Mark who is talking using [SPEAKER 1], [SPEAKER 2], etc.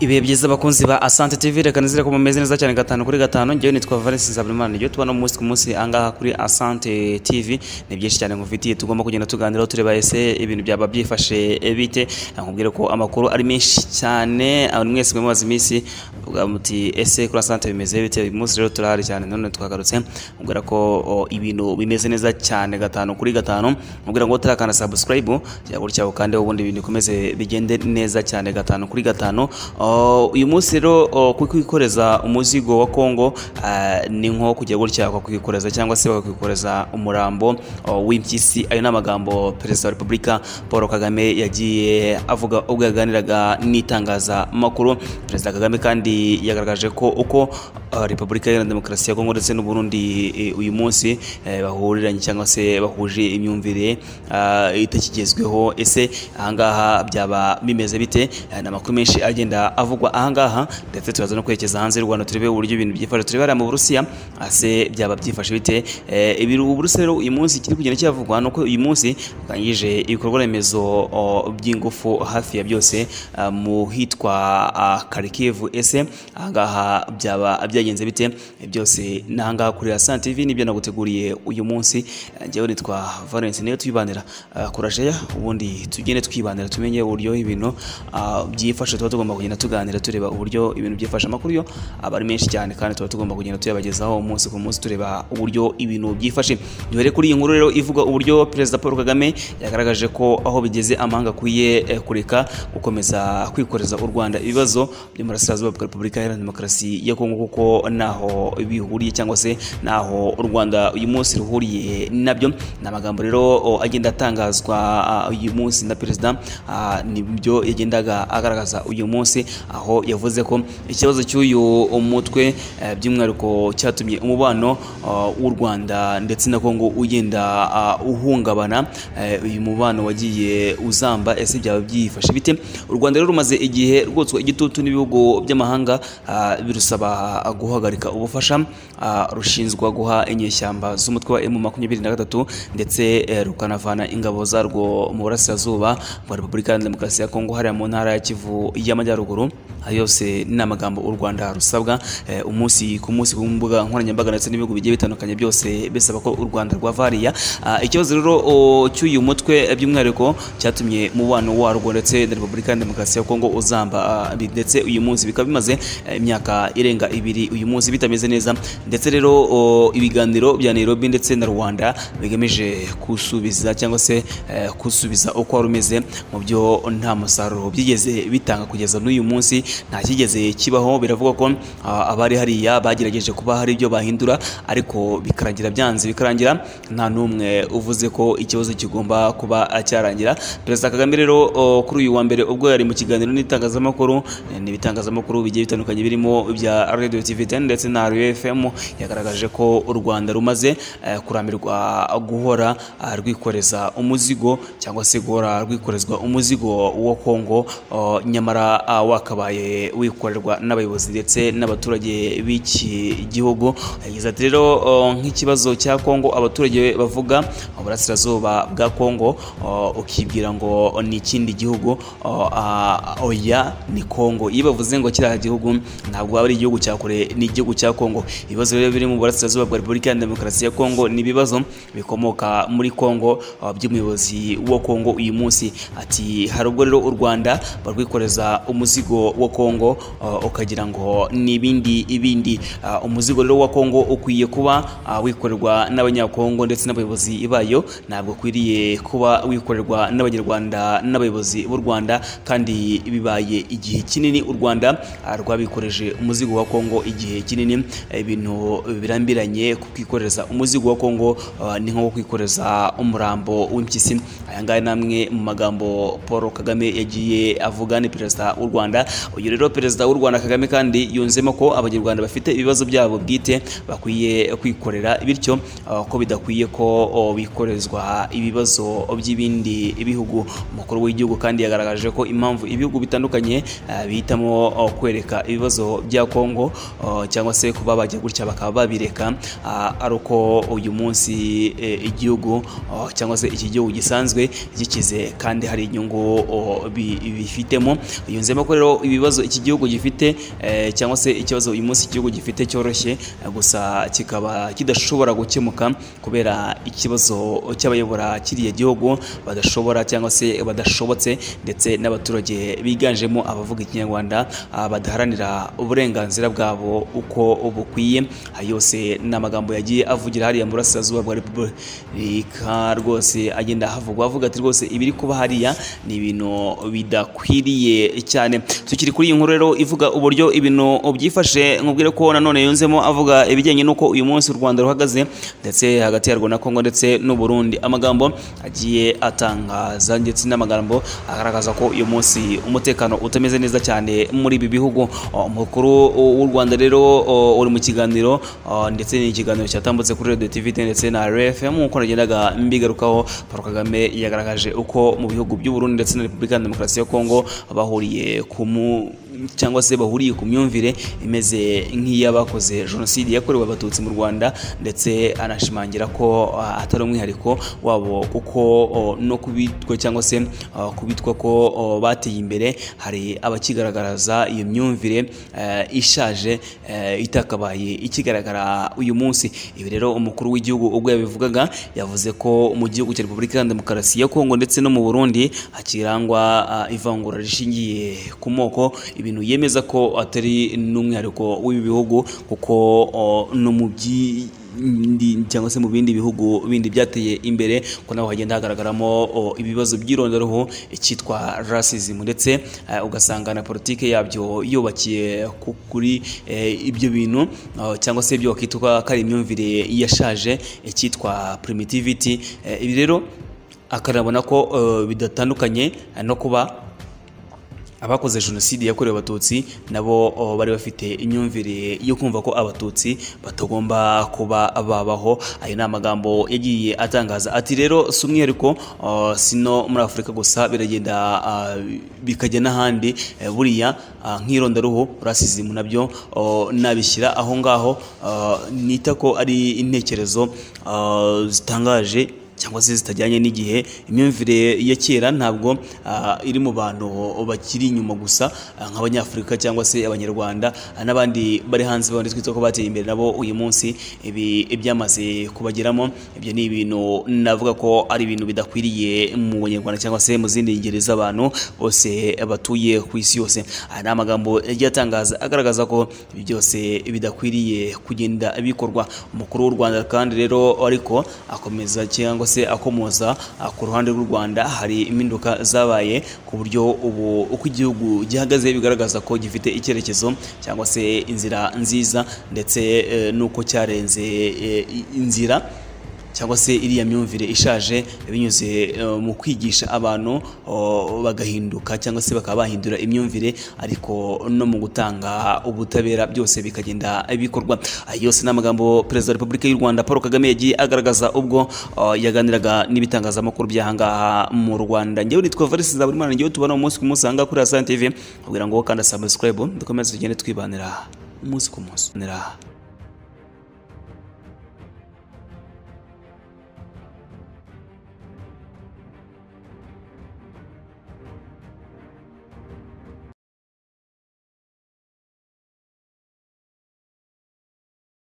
[SPEAKER 1] ibihe byiza abakunzi ba asante tv reka nizere ko mumeze neza cyane gatanu kuri gatanu ngewe nitwa valence nsabirimana ngewe tubona umunsi ku munsi ahangaha kuri asante tv ni byinshi cyane nkufitiye tugomba kugenda tuganiraho tureba ese ibintu byaba byifashe bite nkubwire ko amakuru ari menshi cyane abantu mwese mwimaze iminsi uvuga muti ese kuri asante bimeze bite uyu munsi rero turahari cyane none twagarutse nkubwira ko o, ibintu bimeze neza cyane gatanu kuri gatanu nkubwira ngo utarakanda subscribe cyangwa gutya ukandeho ubundi ibintu bikomeze bigende neza cyane gatanu kuri gatanu Uh, uyu munsi rero uh, kwikoreza umuzigo wa Kongo uh, ni nko kujya gutya bakakwikoreza cyangwa se bakakwikoreza umurambo uh, w'impyisi ayo ni amagambo perezida wa repubulika paul kagame yagiye avuga ubwo yaganiraga n'itangazamakuru perezida kagame kandi yagaragaje ko uko uh, repubulika iharanira demokarasi ya kongo ndetse n'uburundi eh, uyu munsi eh, bahuriranye cyangwa se bahuje imyumvire uh, itakigezweho ese ahangaha byaba bimeze bite Eh, ni amakuru menshi agenda avugwa ahangaha ndetse turaza no kwerekeza hanze y'u rwanda turebe uburyo ibintu byifashe turebe hariya mu burusiya ase byaba byifashe bite Eh, ibiri ubu burusiya rero uyu munsi ikiri kugenda kihavugwa ni uko uyu munsi bwangije ibikorwa remezo o, by'ingufu hafi ya byose ah, mu hitwa ah, karikivu ese ahangaha byaba byagenze bite Eh, byose n'ahangaha kuri asante tv nibyo naguteguriye uyu munsi Eh, njyewe nitwa valence niyo tuyibanira ah, kurajeya ubundi tugende twibanira tumenye uburyo ibintu ah, byifashe tuba tugomba kugenda tuganira tureba uburyo ibintu byifashe amakuru yo aba ari menshi cyane kandi tuba tugomba kugenda tuyabagezaho umunsi ku munsi tureba uburyo ibintu byifashe duhere kuri iyi nkuru rero ivuga uburyo perezida paul kagame yagaragaje ko aho bigeze amahanga akwiye eh, kureka gukomeza kwikoreza u rwanda ibibazo byo mu burasirazuba bwa repubulika iharanira demokarasi ya kongo kuko naho bihuriye cyangwa se naho u rwanda uyu munsi ruhuriye nabyo ni amagambo rero o, agenda atangazwa ah, uyu munsi na perezida ah, nibyo yagendaga agaragaza uyu munsi aho yavuze ko ikibazo cy'uyu mutwe eh, by'umwihariko cyatumye umubano ah, w'u rwanda ndetse na kongo ugenda ah, uhungabana eh, uyu mubano wagiye uzamba ese byaba byifashe bite u rwanda rero rumaze igihe rwotswa igitutu n'ibihugu by'amahanga ah, birusaba guhagarika ubufasha ah, rushinzwa guha inyeshyamba z'umutwe wa M23 ndetse eh, rukanavana ingabo zarwo mu burasirazuba bwa Repubulika ya Demokarasi ya Kongo hariya mu ntara ya Kivu y'Amajyaruguru ayo yose ni amagambo u Rwanda rusabwa eh, umunsi ku munsi ku mbuga nkoranyambaga ndetse n'ibihugu bigiye bitandukanye byose bisaba ko u Rwanda rwava hariya Ah, ikibazo rero o, cy'uyu mutwe eh, by'umwihariko cyatumye mubano warwo ndetse na Repubulika ya Demokarasi ya Kongo uzamba ah, bi- ndetse uyu munsi bikaba bimaze eh, imyaka irenga ibiri uyu munsi bitameze neza ndetse rero o, ibiganiro bya Nairobi ndetse na Rwanda bigamije kusubiza cyangwa se eh, kusubiza uko wari umeze mu byo nta musaruro byigeze bitanga kugeza n'uyu munsi nta kigeze kibaho biravuga ko ah, abari hariya bagerageje kuba hari ibyo bahindura ariko bikarangira byanze bikarangira nta n'umwe uvuze ko ikibazo kigomba kuba cyarangira perezida Kagame rero o, kuri uyu wa mbere ubwo yari mu kiganiro n'itangazamakuru eh, n'ibitangazamakuru bigiye bitandukanye birimo ibya radio tv 10 ndetse na rfm yagaragaje ko u rwanda rumaze eh, kuramirwa guhora ah, rwikoreza umuzigo cyangwa se guhora rwikorezwa umuzigo wa kongo oh, nyamara ah, wakabaye wikorerwa n'abayobozi ndetse n'abaturage b'iki gihugu yagize ati rero oh, nk'ikibazo cya kongo abaturage bavuga uburasirazuba bwa kongo oh, ukibwira ngo ni ikindi gihugu oh, ah, oya ni kongo iyo bavuze ngo kiriya gihugu ntabwo aba ari igihugu cya kure ni igihugu cya kongo ibibazo rero biri mu burasirazuba bwa repubulika ya demokarasi ya kongo ni ibibazo bikomoka muri kongo ah, by'umuyobozi wa kongo uyu munsi ati hari ubwo rero u rwanda barwikoreza umuzigo wa kongo ah, ukagira ngo ni ibindi ibindi Ah, umuzigo rero wa kongo ukwiye kuba ah, wikorerwa n'abanyakongo ndetse n'abayobozi bayo ntabwo ukwiriye kuba wikorerwa n'abanyarwanda n'abayobozi b'u rwanda kandi bibaye igihe kinini u rwanda ah, rwabikoreje umuzigo wa kongo igihe kinini Eh, ibintu birambiranye kukwikoreza umuzigo wa kongo ah, ni nko kwikoreza umurambo w'impyisi aya ngaya ni amwe mu magambo paul kagame yagiye avuga ni perezida w'u rwanda uyu rero perezida w'u rwanda kagame kandi yunzemo ko abanyarwanda bafite ibibazo byabo bwite bakwiye kwikorera bityo ah, ko bidakwiye ko oh, bikorezwa ibibazo by'ibindi bihugu umukuru w'igihugu kandi yagaragaje ko impamvu ibihugu bitandukanye ah, bihitamo oh, kwereka ibibazo bya kongo uh, cyangwa se kuba bajya gutya bakaba babireka uh, ari uko uyu munsi eh, igihugu uh, cyangwa se iki gihugu gisanzwe gikize kandi hari inyungu uh, bi- bifitemo yunzemo ko rero ibibazo iki gihugu gifite eh, cyangwa se ikibazo uyu munsi igihugu gifite cyoroshye eh, gusa kikaba kidashobora gukemuka kubera ikibazo cy'abayobora kiriya gihugu badashobora cyangwa se badashobotse ndetse n'abaturage biganjemo abavuga ikinyarwanda ah, badaharanira uburenganzira bwabo uko bukwiye Aya yose ni amagambo yagiye avugira hariya mu burasirazuba bwa repubulika rwose agenda ahavugwa avuga ati rwose ibiri kuba hariya ni ibintu bidakwiriye cyane tukiri kuri iyi nkuru rero ivuga uburyo ibintu byifashe nkubwire ko nanone yunzemo avuga ibijyanye n'uko uyu munsi u Rwanda ruhagaze ndetse hagati yarwo na Kongo ndetse n'u Burundi amagambo agiye atangaza ndetse n'amagambo agaragaza ko uyu munsi umutekano utameze neza cyane muri ibi bihugu Oh, umukuru w'u Rwanda rero oh, uri mu kiganiro oh, ndetse ni ikiganiro cyatambutse kuri Radio TV ndetse na RFM nk'uko nagendaga mbigarukaho Paul Kagame yagaragaje uko mu bihugu by'u Burundi ndetse na Repubulika ya Demokarasi ya Kongo bahuriye ku mu cyangwa se bahuriye ku myumvire imeze nk'iy'abakoze jenoside yakorewe abatutsi mu rwanda ndetse anashimangira ko ah, atari umwihariko wabo kuko oh, no kubitwa cyangwa se ah, kubitwa ko oh, bateye imbere hari abakigaragaraza iyo myumvire eh, ishaje eh, itakabaye ikigaragara uyu munsi ibi rero umukuru w'igihugu ubwo yabivugaga yavuze ko mu gihugu cya repubulika ya demokarasi ya kongo ndetse no mu burundi hakirangwa ah, ivangura rishingiye ku moko ibintu yemeza ko atari n'umwihariko w'ibi bihugu kuko oh, no mu byi ndi- cyangwa se mu bindi bihugu bindi byateye imbere ko naho hagenda hagaragaramo oh, ibibazo by'irondaruhu icyitwa racism ndetse eh, ugasanga na politike yabyo yubakiye ku- kuri eh, ibyo bintu oh, cyangwa se ibyo wakitwa ko ari imyumvire yashaje icyitwa primitivity Eh, ibi rero akarabona ko eh, bidatandukanye eh, no kuba abakoze jenoside yakorewe abatutsi nabo oh, bari bafite imyumvire yo kumva ko abatutsi batagomba kuba babaho ayo ni amagambo yagiye atangaza ati rero si umwihariko oh, si no muri afurika gusa biragenda ah, bikajya n'ahandi Eh, buriya ah, nk'irondaruhu rasisimu nabyo oh, nabishyira aho ngaho ah, nita ko ari intekerezo ah, zitangaje cyangwa se zitajyanye n'igihe imyumvire ya kera ntabwo ah, iri mu bantu bakiri inyuma gusa ah, nk'abanyafurika cyangwa se abanyarwanda ah, n'abandi bari hanze babonetse twita ko bateye imbere nabo uyu munsi ibi ibyamaze kubageramo ibyo ni ibintu navuga ko ari ibintu bidakwiriye mu banyarwanda cyangwa se mu zindi ngeri z'abantu bose batuye ku isi yose aya ni amagambo yagiye atangaza agaragaza ko ibi byose bidakwiriye kugenda bikorwa umukuru w'u Rwanda kandi rero ariko akomeza cyangwa se akomoza ah, ku ruhande rw'u Rwanda hari impinduka zabaye ku buryo ubu uko igihugu gihagaze bigaragaza ko gifite icyerekezo cyangwa se inzira nziza ndetse eh, n'uko cyarenze eh, i- inzira cyangwa se iriya myumvire ishaje binyuze eh, mu kwigisha abantu oh, bagahinduka cyangwa se bakaba bahindura imyumvire ariko no mu gutanga ubutabera byose bikagenda bikorwa Aya yose ni amagambo perezida wa repubulika y'u rwanda paul kagame yagiye agaragaza ubwo oh, yaganiraga n'ibitangazamakuru by'ahangaha mu rwanda njyewe nitwa varisi za buri mwana njyewe tubona umunsi ku munsi ahangaha kuri asante tv kugira ngo kandi subscribe dukomeze tugende twibanira umunsi ku munsi Nira.